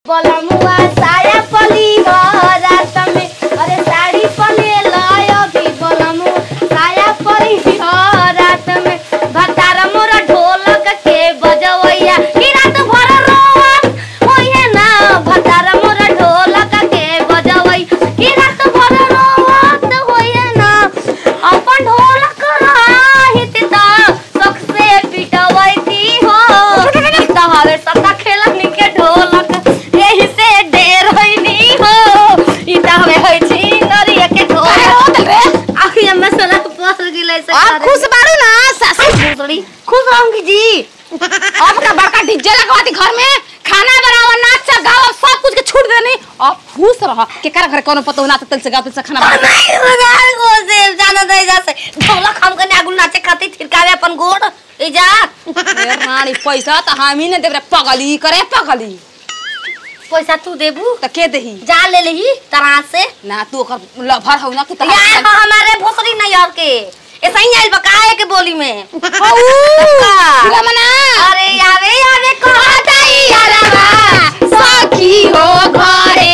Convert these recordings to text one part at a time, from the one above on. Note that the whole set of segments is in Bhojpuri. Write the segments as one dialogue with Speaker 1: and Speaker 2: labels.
Speaker 1: बलमुआ साया पली रात में अरे साड़ी पले लायो भी बलमु साया पली रात में भतार मोरा ढोलक के बजवैया कि रात भर रोवन होइए ना भतार मोरा ढोलक के बजवै कि रात भर रोवत होइए ना अपन ढोलक राहित ता सख से पिटवैती हो त हवे सता खेलनी के ढोलक एही से ढेर होइनी हो ई त हवे होइ छी नरिया के ढोलक आखिया में सला पस गिलै से
Speaker 2: आप खुश बारू ना सासू
Speaker 1: भूसड़ी खुश रहूंगी जी
Speaker 2: अब का बड़का डीजे लगवाती घर में खाना बनावा नाच गावा सब कुछ के छूट देनी अब खुश रह केकरा घर कोनो पतो ना तल से गाते से खाना बना
Speaker 1: नहीं मगाल को से जाना दे जा से ढोलक हम कने आगुल नाचे खातिर थिरकावे अपन गोड़ ए जा
Speaker 2: ए रानी पैसा त हामी ने देबरे पगली करे पगली
Speaker 1: पैसा तू देबू
Speaker 2: त के देही
Speaker 1: जा ले लेही तरह से
Speaker 2: ना तू ओकर लभर हौ ना कि
Speaker 1: या
Speaker 2: तहरा
Speaker 1: हमारे भोसड़ी नहीं और के ऐसा ही आइल बकाए के बोली में
Speaker 2: पूरा मना
Speaker 1: अरे आवे आवे कहता यारवा
Speaker 2: सखी हो घरे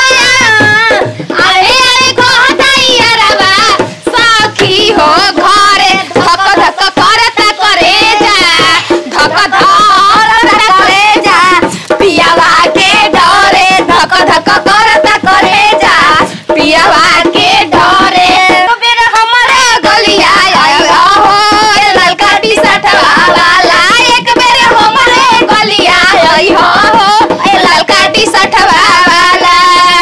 Speaker 1: अरे अरे कहता यारवा
Speaker 2: सखी हो घरे धक धक करता करे जा धक धक करे जा पियावा के डरे धक धक करता करे जा पियावा के डरे
Speaker 1: तो बेरा हमारे
Speaker 2: गलिया आया हो ए ललका टी शर्ट वाला एक बेर हमरे गलिया आई हो ए ललका टी शर्ट वाला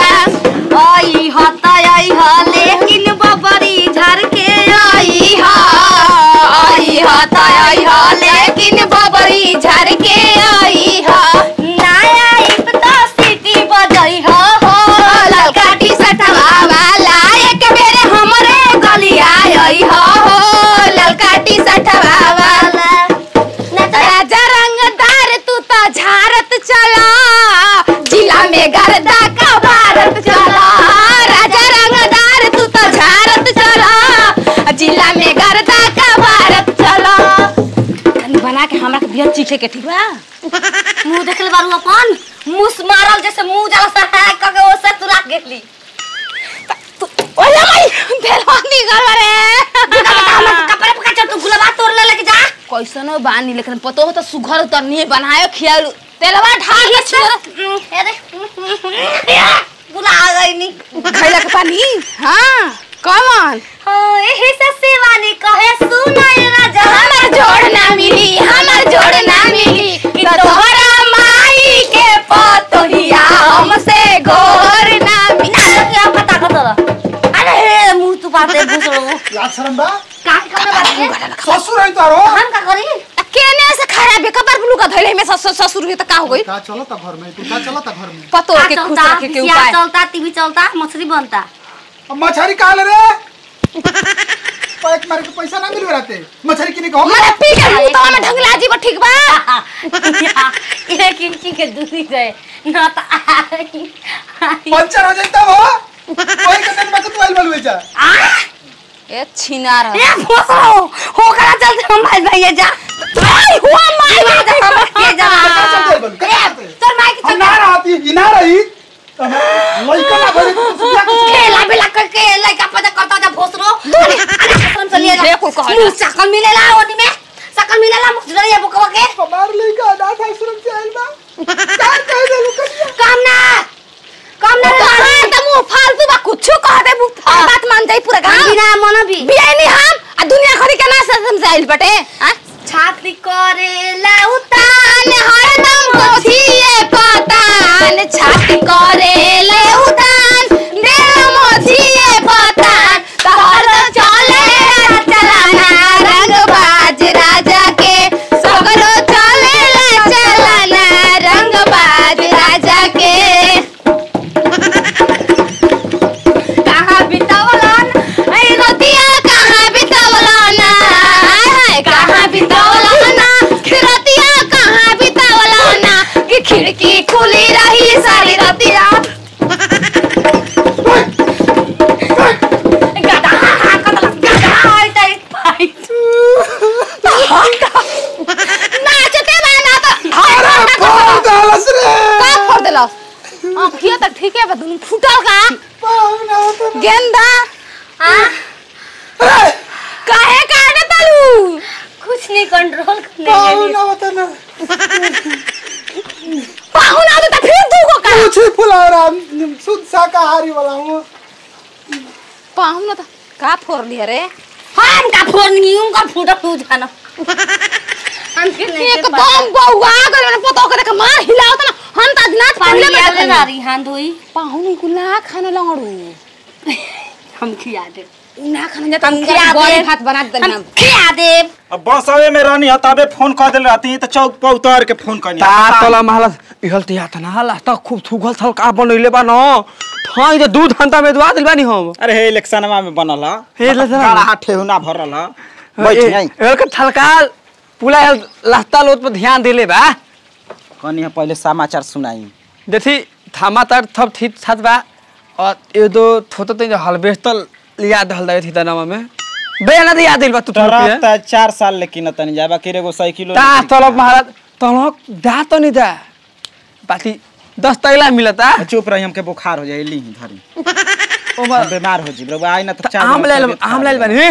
Speaker 1: आई हता आई ह लेकिन बबरी झर के
Speaker 2: आई हा आई हा त आई हा लेकिन बबरी झर के आई हा
Speaker 1: नया इप तो सिटी बजई ह हो
Speaker 2: ललका टी शर्ट वाला एक बेर हमरे गलिया आई हो ललका टी शर्ट वाला राजा रंगदार तू तो झारत चला जिला में गर्दा का भारत चला राजा रंगदार तू तो झारत चला जिला में गर्दा का भारत चला तनी बना के हमरा के बियर चीखे के ठीक बा
Speaker 1: मुंह देखले बारू अपन मुस मारल जैसे मुंह जाला से है कके ओसे तुरा गेली
Speaker 2: ओला माई देलवानी कर रे
Speaker 1: कपड़े पका चल तू गुलाबा तोड़ ले लेके जा
Speaker 2: कैसनो बानी लेकिन पतो हो तो सुघर तो नहीं बनायो खियाल तेलवा ढाल के छियो
Speaker 1: अरे बुला गई नी
Speaker 2: खैला के पानी हां कौन
Speaker 1: हां एही से सेवानी कहे सुनाई राजा
Speaker 2: हमर जोड़ ना मिली हमर जोड़ ना मिली तो तोहरा माई के पतोहिया हमसे गोर ना मिली
Speaker 1: क्या पता कर अरे मुंह तू पाते भूसड़ो
Speaker 3: याद शर्म बा
Speaker 1: का करने बात है
Speaker 3: ससुर है तारो
Speaker 1: हम का करी
Speaker 2: केने से खराब है कबर ब्लू का धइले में ससुर ससुर के त का हो गई
Speaker 3: का चलता घर में तू का चलता घर में
Speaker 2: पतो
Speaker 1: का
Speaker 2: के खुश
Speaker 1: चलता
Speaker 2: रखे के
Speaker 1: सिया
Speaker 2: उपाय
Speaker 1: चलता टीवी चलता मछली बनता
Speaker 3: अब मछली कहा ले रे पैक मार के पैसा ना मिल रहते मछली किने को
Speaker 2: मरे पी के मुंह में ढंगला जी ठीक बा
Speaker 1: ये किमची के दूरी गए ना तो आई आई
Speaker 3: पंचर हो जाता वो कोई के दिन में तू आइल बलवे जा
Speaker 2: ए छिनार
Speaker 1: ये भूसड़ो हो करा चलते हम भाई भाई जा
Speaker 2: आई हुआ माई
Speaker 1: जा हम के जा
Speaker 3: चल बल
Speaker 1: चल माई के
Speaker 3: हम ना रहती ई ना रही लइका ना भरे तू सुया के
Speaker 1: खेला बेला करके लइका पता करता जा भोसरो अरे कसम से ले
Speaker 2: देखो कहला।
Speaker 1: मुंह सकल मिलेला ओनी में सकल मिलेला मुझे ये बुकवा के
Speaker 3: हमार लइका अनाथ आश्रम से आइल बा का कह दे लुकनिया
Speaker 1: काम ना काम ना
Speaker 2: कहां त मुंह फालतू बा कुछ कह दे मुंह बात मान जाई पूरा गांव
Speaker 1: बिना मन भी
Speaker 2: बियाई नहीं हम आ दुनिया खरी के ना समझाइल बटे हां
Speaker 1: छाती करेला
Speaker 2: तान हरदम मोथिए पतान छाती करे ले उतान दिल मोथिए पतान तहर चले चलाना रंग बाज राजा के सगरो चले चलाना रंग बाज राजा के कहाँ बितावलन ऐ रतिया कहाँ बितावलन हाय हाय कहाँ बितावलन रतिया कहाँ बितावलन आँखिया तक ठीक है बदन फूटल का
Speaker 3: पाहुना होता ना
Speaker 2: गेंदा
Speaker 1: आ
Speaker 2: काहे काटे तलू
Speaker 1: कुछ नहीं कंट्रोल करने के
Speaker 3: पाहुना
Speaker 1: लिए
Speaker 3: होता ना
Speaker 2: पाहुना तो त फिर तू को का
Speaker 3: कुछ ही फुला रहा शुद्ध शाकाहारी वाला हूँ
Speaker 2: पाहुना तो का फोड़ लिया रे
Speaker 1: हम का फोन नहीं उनका फूटा तू जाना हमके नहीं
Speaker 2: एक
Speaker 1: पता।
Speaker 2: बम बउआ गल मैंने पता करे के मार हिलाओ त ना हम त नाच
Speaker 1: पानी
Speaker 2: पहले
Speaker 1: याद
Speaker 2: में
Speaker 1: आ रही हां धोई
Speaker 2: पाहुनी को ना खाने लंगड़ू
Speaker 1: हम खिया दे
Speaker 2: ना खाने जाता
Speaker 1: हम
Speaker 2: हम
Speaker 1: खिया
Speaker 2: गली
Speaker 1: दे
Speaker 2: भात बना दे
Speaker 1: हम
Speaker 2: हम
Speaker 1: खिया दे
Speaker 4: अब बसवे में रहनी ह तबे फोन कर देले रहती तो चौक पर उतार के फोन करनी
Speaker 5: ता तला महला इहल तिया तना हला त खूब थुगल थल का बनइले बा न ठाई जे दूध हंता में दुआ दिल बानी हम
Speaker 4: अरे हे इलेक्शनमा में बनल ह
Speaker 5: हे इलेक्शनमा में?
Speaker 4: काला ठेहुना भरल ह बैठ आई
Speaker 5: एल के थलकाल पुला लहता लोत पर ध्यान देले बा
Speaker 4: कनी ह पहले समाचार सुनाई
Speaker 5: देखी थामा तर थप ठीक छत बा और ये दो थोतो तो हलबेस्तल लिया दहल दे थी तनामा में बे ना दिया दिल बा तू
Speaker 4: तरफ त चार साल लेकिन तनी जाबा किरे गो साइकिलो
Speaker 5: ता तलब महाराज तलक दा तो नहीं दा बाकी दस तैला मिलता
Speaker 4: चुप रही हमके बुखार हो जाए ली धरी
Speaker 5: ओ
Speaker 4: हम बीमार हो जी बरोबर आई ना तो चार
Speaker 5: आम ले आम ले बनी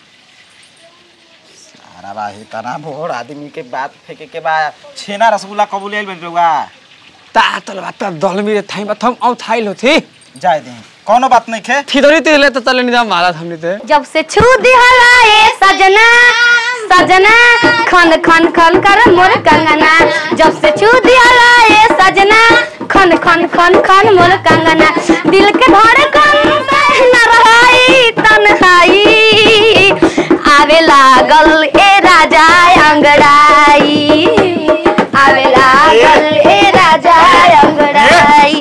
Speaker 4: अरे बा हे तना भोर आदमी के बात फेंके के बा छेना रसगुल्ला कबूल ले बन रउआ
Speaker 5: ता तल बात दल मेरे थाई बा थम औ थाइल होथी
Speaker 4: जाए दे कोनो बात नहीं खे
Speaker 5: थी तिले तो तले निदा महाराज हमने ते
Speaker 1: जब से छू दिहला ए सजना सजना खन खन खन कर मोर कंगना जब से छू दिहला ए सजना खन खन खन खन मोर कंगना दिल के धड़कन से न रहाई तन्हाई आवे लागल ए राजा अंगड़ाई आवे लागल ए राजा अंगड़ाई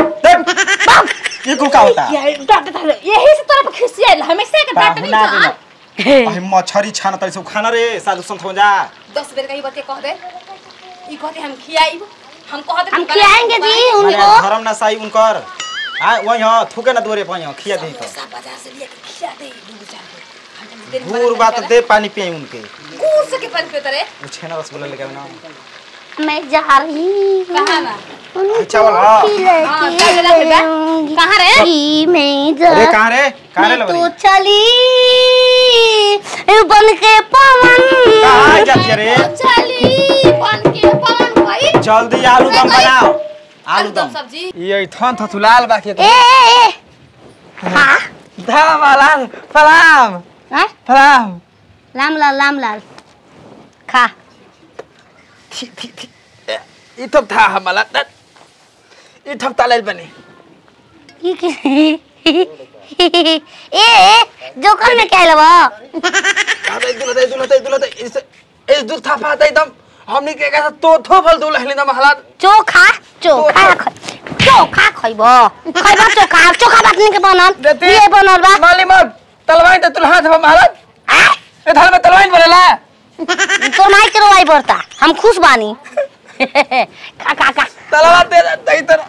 Speaker 4: ये कुल का होता
Speaker 2: ये डांट डांट यही से तोरा पे खिसियाइल हमेशा के डांट नहीं
Speaker 4: पाहुना
Speaker 2: था
Speaker 4: बिना अहे मछरी छान तरी से खाना रे साधु संत हो जा
Speaker 2: दस बेर कहीं बते कह दे ई कहते हम खियाई हम कह दे
Speaker 1: हम खिलाएंगे जी
Speaker 4: माने
Speaker 1: उनको
Speaker 4: धर्म ना साई उनकर आ वही हां थूके ना दोरे पई खिया दे तो
Speaker 2: सब बाजार से लिए के खिया दे दू चार को हम दिन
Speaker 4: भूर बात दे पानी पिए उनके
Speaker 2: कूर से के पानी पे तरे
Speaker 4: वो छेना रसगुल्ला लेके आना
Speaker 1: मैं जा रही हूँ
Speaker 2: कहां ना
Speaker 4: चावल हाँ।
Speaker 2: हाँ, चावल ला के बा। कहाँ रे?
Speaker 1: कि मैं जा
Speaker 4: अरे कहां रे कहां रे
Speaker 1: मैं तो
Speaker 4: लवरी
Speaker 1: चली बन के पवन
Speaker 4: कहां जाती रे
Speaker 2: चली बन के पान भाई
Speaker 4: जल्दी आलू दम बनाओ आलू दम
Speaker 2: सब्जी
Speaker 5: ये थन थथुलाल बाकी
Speaker 1: ए ए ए हाँ
Speaker 5: धा महाराज सलाम
Speaker 1: हाँ?
Speaker 5: सलाम
Speaker 1: लाम लाल लाम लाल खा
Speaker 5: ठीक ठीक ठीक ई थप था हमारा ई थप तालेल बनी
Speaker 1: ई के- ए ए जोकर में क्या लवा
Speaker 5: अरे दुलते दुलते दुलते इस इस दूर था पाता एकदम हमनी के कैसा तो थो फल दुल हलिन महाराज
Speaker 1: चोखा चोखा ख- चोखा खइब खइब चोखा चोखा बात नहीं के बनल ये बनल बा
Speaker 5: माली मत तलवाई ते तुल हाथ में महाराज
Speaker 1: आ?
Speaker 5: ए थाल में तलवाई बनेला
Speaker 1: तोर माई के रोवाई बरता हम खुश बानी खा खा खा
Speaker 5: तलवा ते दई तर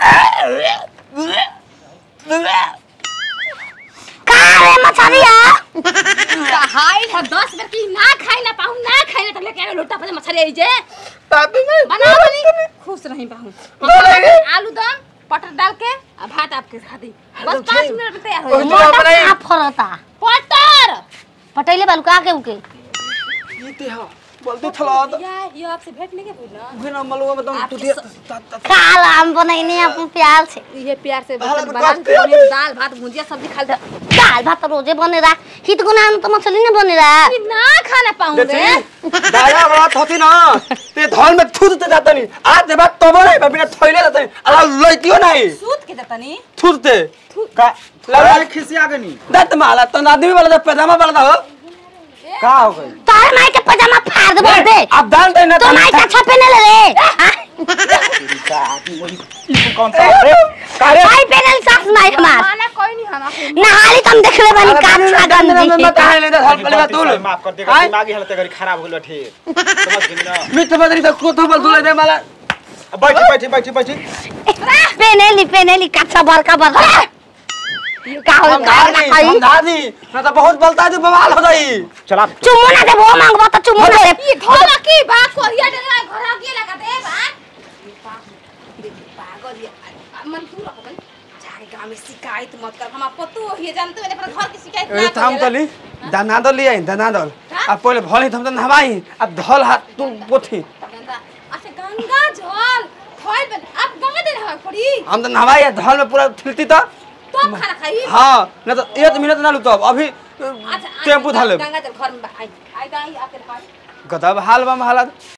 Speaker 1: का रे मछरिया
Speaker 2: हाय था दस बेर की ना खाई ना पाऊं ना खाई ना तब लेके आवे लोटा पे मछली आई जे
Speaker 5: तातु में
Speaker 2: बना बनी खुश नहीं पाऊं
Speaker 5: बोलेंगे।
Speaker 2: आलू दम पटर डाल के आ भात आपके खा दी बस
Speaker 5: एकदम
Speaker 2: पाँच
Speaker 5: ठीक।
Speaker 2: मिनट में तैयार हो
Speaker 5: ओह,
Speaker 2: जाए
Speaker 5: तो अपने
Speaker 1: का फरता
Speaker 2: पटर
Speaker 1: पटैले बालू का के उके
Speaker 5: जीते हो बोलते थला
Speaker 2: या ये आपसे भेंट नहीं के बोला
Speaker 5: बिना मलुआ में तुम
Speaker 2: आपके
Speaker 5: टूटिया
Speaker 2: स-
Speaker 1: काल हम बनैने अपन प्याल से
Speaker 2: ये प्यार से
Speaker 5: हालत
Speaker 2: बर्तन बना
Speaker 5: करते
Speaker 2: के दाल भात भुजिया सब्जी खा ले
Speaker 1: दाल भात रोजे बनेरा हित गुना तो मछली ने बनेरा
Speaker 2: ना खाना पाऊं रे
Speaker 5: देखी दाया बात होती ना ते धन में थूत ते जाता नहीं आज दे बात तब नहीं बिना थैले जाता नहीं अला लइतियो नहीं
Speaker 2: सूत के जतनी
Speaker 5: थूत ते
Speaker 4: का
Speaker 5: लगा
Speaker 4: लगा खिसिया गनी
Speaker 5: दत माला तो आदमी वाला तो पैजामा वाला था हो
Speaker 4: का हो गई
Speaker 1: तार माई के पजामा फाड़ दे बोल दे
Speaker 5: आप दान दे ना
Speaker 1: तो माई का छपे ने ले रे हाँ?
Speaker 4: का आदमी वही ई कौन सा रे
Speaker 5: कारे
Speaker 1: माई पहनल सास माई हमार
Speaker 2: खाना कोई नहीं खाना
Speaker 1: नहाली तुम देख ले बनी कान लगन
Speaker 5: में
Speaker 1: जी
Speaker 5: मत आए ले दे हल पहले तू
Speaker 4: माफ कर देगा दिमागी हालत अगर खराब हो गइल ठे समझ गई ना
Speaker 5: मित्र बदरी तो कोथो बल दुले दे माला
Speaker 4: अब बैठी बैठी बैठी बैठी
Speaker 1: पहनेली पहनेली कच्चा बड़का बड़का का हो
Speaker 5: समझा दी समझा दी ना तो बहुत बलता जो बवाल हो जाई
Speaker 4: चला
Speaker 1: चुम्मो ना दे वो मांगबो तो चुम्मो ना दे
Speaker 2: ये धोला की बा कोरिया डरा घर आ गेला का दे बा पागल ये मन तू रख बन जाके गांव में शिकायत मत कर हम पतो ही जानते मैंने अपना घर की शिकायत
Speaker 5: ए थाम तली दानादल लिया दानादल आ पहिले भले थम त नहवाई आ धल हाथ तू पोथी
Speaker 2: गंगा अच्छा गंगा जल खोल बन अब गंगा दे रहा पड़ी
Speaker 5: हम त नहवाई आ धल में पूरा थिलती त
Speaker 2: तो खाना खाई
Speaker 5: हाँ न त एक मिनट ना लुतब अभी
Speaker 2: अच्छा
Speaker 5: टेम्पू धले
Speaker 2: गंगा जल घर में आई आई गाई आके पास
Speaker 5: गदब हाल बम हालत